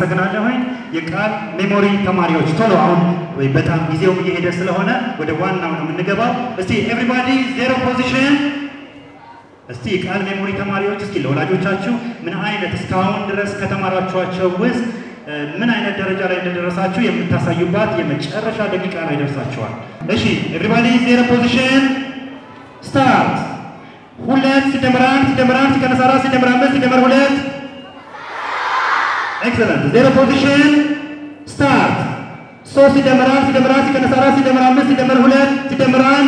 አመሰግናለሁኝ። የቃል ሜሞሪ ተማሪዎች ቶሎ አሁን ወይ በጣም ጊዜውም እየሄደ ስለሆነ ወደ ዋናው ነው የምንገባው። እስቲ ኤቭሪባዲ ዜሮ ፖዚሽን እስቲ የቃል ሜሞሪ ተማሪዎች እስኪ ለወላጆቻችሁ ምን አይነት እስካሁን ድረስ ከተማራችኋቸው ውስጥ እ፣ ምን አይነት ደረጃ ላይ እንደደረሳችሁ የምታሳዩባት የመጨረሻ ደቂቃ ላይ ደርሳችኋል። እሺ ኤቭሪባዲ ዜሮ ፖዚሽን ስታርት። ሁለት ሲደመር አንድ ሲደመር አንድ ሲቀነስ አራት ሲደመር አምስት ሲደመር ሁለት ኤክሰለንት። ዜሮ ፖዚሽን ስታርት። ሶስት ሲደመር አንድ ሲደመር አንድ ሲቀነስ አራት ሲደመር አምስት ሲደመር ሁለት ሲደመር አንድ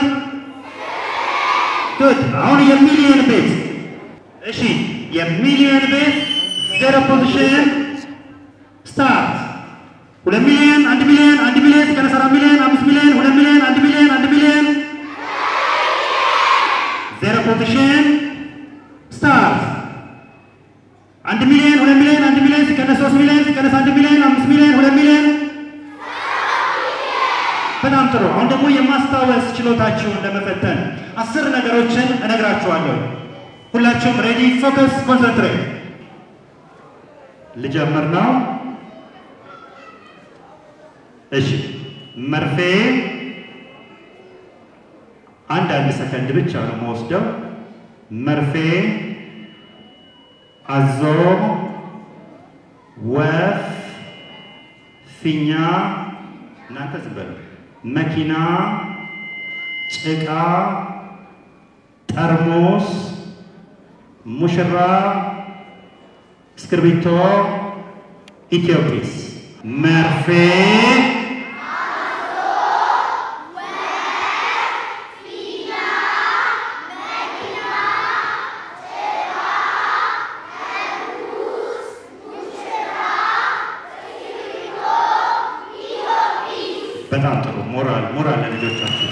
ጉድ። አሁን የሚሊየን ቤት እሺ፣ የሚሊየን ቤት ዜሮ ፖዚሽን ስታርት። ሁለት ሚሊዮን፣ አንድ ሚሊዮን፣ አንድ ሚሊዮን ሲቀነስ አራት ሚሊዮን፣ አምስት ሚሊዮን፣ ሁለት ሚሊዮን፣ አንድ ሚሊዮን፣ አንድ ሚሊዮን ዜሮ ፖዚሽን ስታርት። አንድ ሚሊዮን፣ ሁለት ሚሊዮን፣ አንድ ሚሊዮን ሲቀነስ ሶስት ሚሊዮን ሲቀነስ አንድ ሚሊዮን፣ አምስት ሚሊዮን፣ ሁለት ሚሊዮን በጣም ጥሩ። አሁን ደግሞ የማስታወስ ችሎታችሁን ለመፈተን አስር ነገሮችን እነግራችኋለሁ። ሁላችሁም ሬዲ፣ ፎከስ፣ ኮንሰንትሬት። ልጀምር ነው። እሺ፣ መርፌ አንድ አንድ ሰከንድ ብቻ ነው የምወስደው። መርፌ፣ አዞ፣ ወፍ፣ ፊኛ እናንተ ዝም በሉ። መኪና፣ ጭቃ፣ ጠርሙስ፣ ሙሽራ፣ እስክርቢቶ፣ ኢትዮጲስ፣ መርፌ፣ በጣም ጥሩ ሞራል ሞራል ለልጆቻችሁ።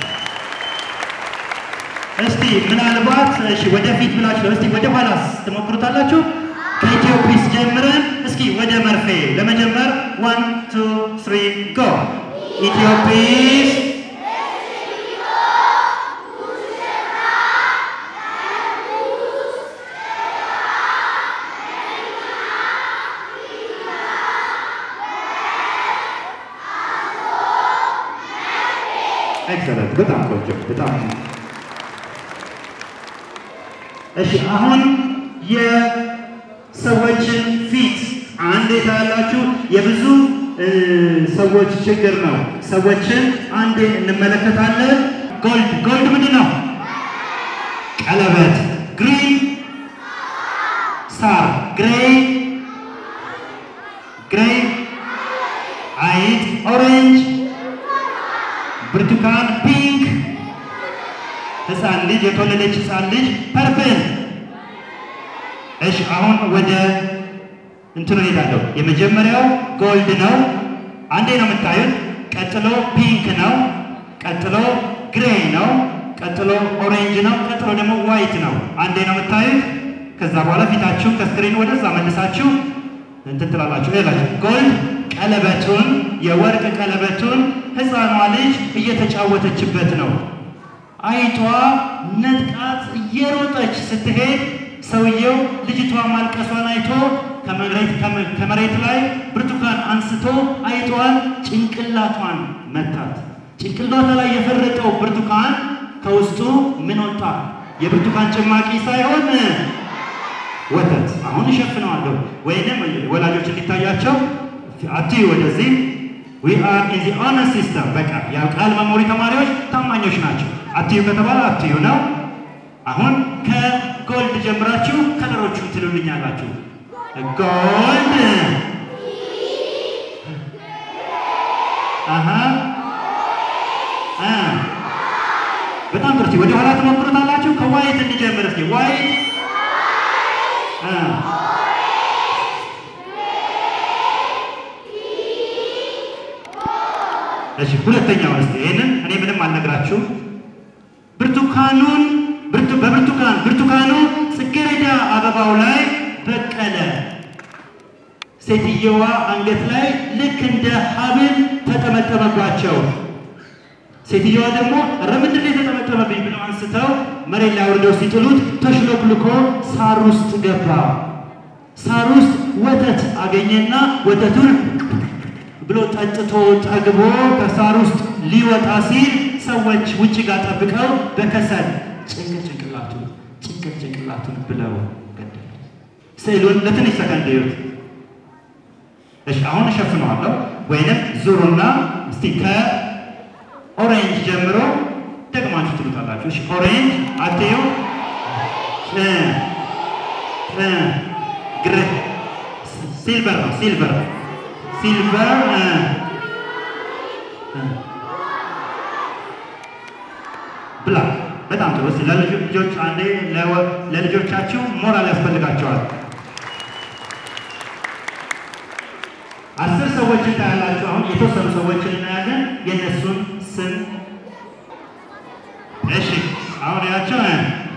እስቲ ምናልባት እሺ ወደፊት ብላችሁ እስቲ ወደ ኋላስ ትሞክሩታላችሁ። ከኢትዮጲስ ጀምረን እስኪ ወደ መርፌ ለመጀመር ዋን ቱ ትሪ ጎ ኢትዮጲስ ኤክሰለንት በጣም ቆንጆ በጣም እሺ አሁን የሰዎችን ፊት አንድ የታያላችሁ የብዙ እ፣ ሰዎች ችግር ነው ሰዎችን አንዴ እንመለከታለን ጎልድ ጎልድ ምንድን ነው ቀለበት ግሪን ሳር ግሬይ ግሬይ አይጥ ኦሬንጅ ብርቱካን ፒንክ፣ ህፃን ልጅ የተወለደች ህፃን ልጅ ፐርፕል። እሺ አሁን ወደ እንትኑ ሄዳለሁ። የመጀመሪያው ጎልድ ነው፣ አንዴ ነው የምታዩት። ቀጥሎ ፒንክ ነው፣ ቀጥሎ ግሬይ ነው፣ ቀጥሎ ኦሬንጅ ነው፣ ቀጥሎ ደግሞ ዋይት ነው። አንዴ ነው የምታዩት። ከዛ በኋላ ፊታችሁ ከስክሪን ወደዛ መልሳችሁ እንትን ትላላችሁ። ሌላችሁ ጎልድ ቀለበቱን የወርቅ ቀለበቱን ህፃኗ ልጅ እየተጫወተችበት ነው። አይጧ ነጥቃት እየሮጠች ስትሄድ ሰውየው ልጅቷ ማልቀሷን አይቶ ከመሬት ከመሬት ላይ ብርቱካን አንስቶ አይጧን ጭንቅላቷን መታት። ጭንቅላቷ ላይ የፈረጠው ብርቱካን ከውስጡ ምን ወጣ? የብርቱካን ጭማቂ ሳይሆን ወተት። አሁን እሸፍነዋለሁ ወይንም ወላጆች እንዲታያቸው አትዩ ወደዚህ ዊ አር ኢን ዚ ኦነር ሲስተም። በቃ ያው ቃል መሞሪ ተማሪዎች ታማኞች ናቸው። አትዩ ከተባለ አትዩ ነው። አሁን ከጎልድ ጀምራችሁ ከለሮቹን ትሉልኛላችሁ። ጎልድ አሃ አ በጣም ጥሩ። ወደ ኋላ ትሞክሩታላችሁ። ከዋይት እንጀምር እስኪ ዋይት አ እሺ ሁለተኛው እስቲ ይሄንን እኔ ምንም አልነግራችሁ። ብርቱካኑን ብርቱ በብርቱካን ብርቱካኑ ጽጌረዳ አበባው ላይ በቀለ። ሴትየዋ አንገት ላይ ልክ እንደ ሐብል ተጠመጠመባቸው። ሴትየዋ ደግሞ ኧረ ምንድን ነው የተጠመጠመብኝ ብለው አንስተው መሬት ላይ አውርደው ሲጥሉት ተሽሎክልኮ ሳር ውስጥ ገባ። ሳር ውስጥ ወተት አገኘና ወተቱን ብሎ ጠጥቶ ጠግቦ ከሳር ውስጥ ሊወጣ ሲል ሰዎች ውጭ ጋር ጠብቀው በከሰል ጭንቅል ጭንቅላቱን ጭንቅል ጭንቅላቱን ብለው ገደሉ። ስዕሉን ለትንሽ ሰከንድ እዩት። እሺ አሁን እሸፍነዋለሁ። ወይንም ዙሩና እስቲ ከኦሬንጅ ጀምሮ ደግማችሁ ትሉታላችሁ። እሺ ኦሬንጅ አትዩ እ እ ግር ሲልቨር ነው ሲልቨር ሲልቨር እ እ ብላክ በጣም ጥሩ። እስቲ ለልጆች አንዴ ለወ- ለልጆቻችሁ ሞራል ያስፈልጋቸዋል። አስር ሰዎችን ታያላችሁ። አሁን የተወሰኑ ሰዎችን እናያለን። የእነሱን ስም እሺ፣ አሁን ያቸው እ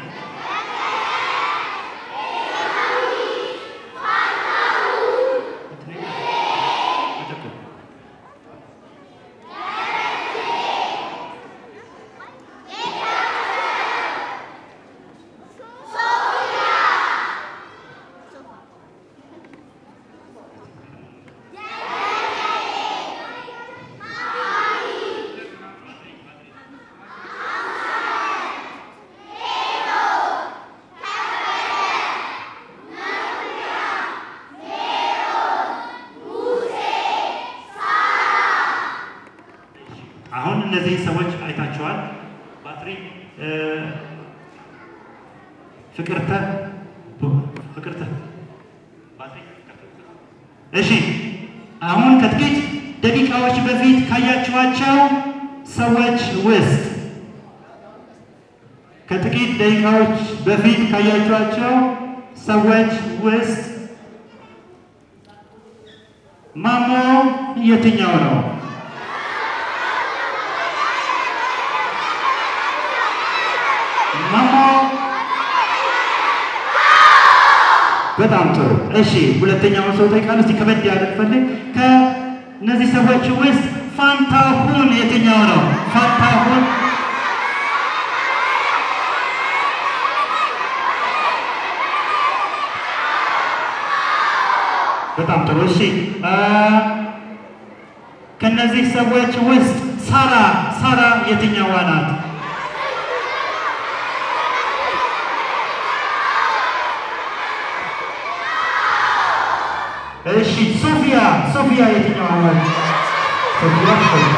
አሁን እነዚህ ሰዎች አይታቸዋል። ባትሪ እ፣ ፍቅርተ ፍቅርተ ባትሪ እሺ፣ አሁን ከጥቂት ደቂቃዎች በፊት ካያችኋቸው ሰዎች ውስጥ ከጥቂት ደቂቃዎች በፊት ካያችኋቸው ሰዎች ውስጥ ማሞ የትኛው ነው? ማሞ በጣም ጥሩ። እሺ ሁለተኛውን ሰው ጠይቃለሁ። እስቲ ከበድ ያለ ፈልግ። ከእነዚህ ሰዎች ውስጥ ፋንታሁን የትኛው ነው? ፋንታሁን በጣም ጥሩ። እሺ አ፣ ከእነዚህ ሰዎች ውስጥ ሳራ ሳራ የትኛዋ ናት? እሺ ሶፊያ ሶፊያ የትኛዋ ናት? ሶፊያ ሶፊያ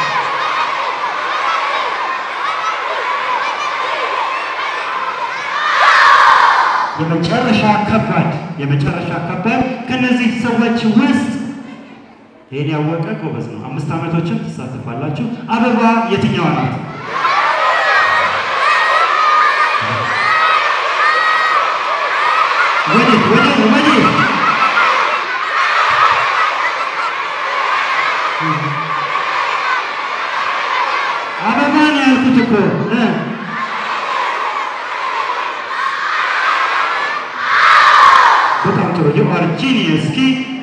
የመጨረሻ ከባድ የመጨረሻ ከባድ ከነዚህ ሰዎች ውስጥ ይሄን ያወቀ ጎበዝ ነው። አምስት ዓመቶችን ትሳተፋላችሁ። አበባ የትኛዋ ናት? ወዴት ወዴት ወዴት? አበባ ነው ያልኩት እኮ እ በጣም ጥሩ ዩ አር ጂኒየስ። እስኪ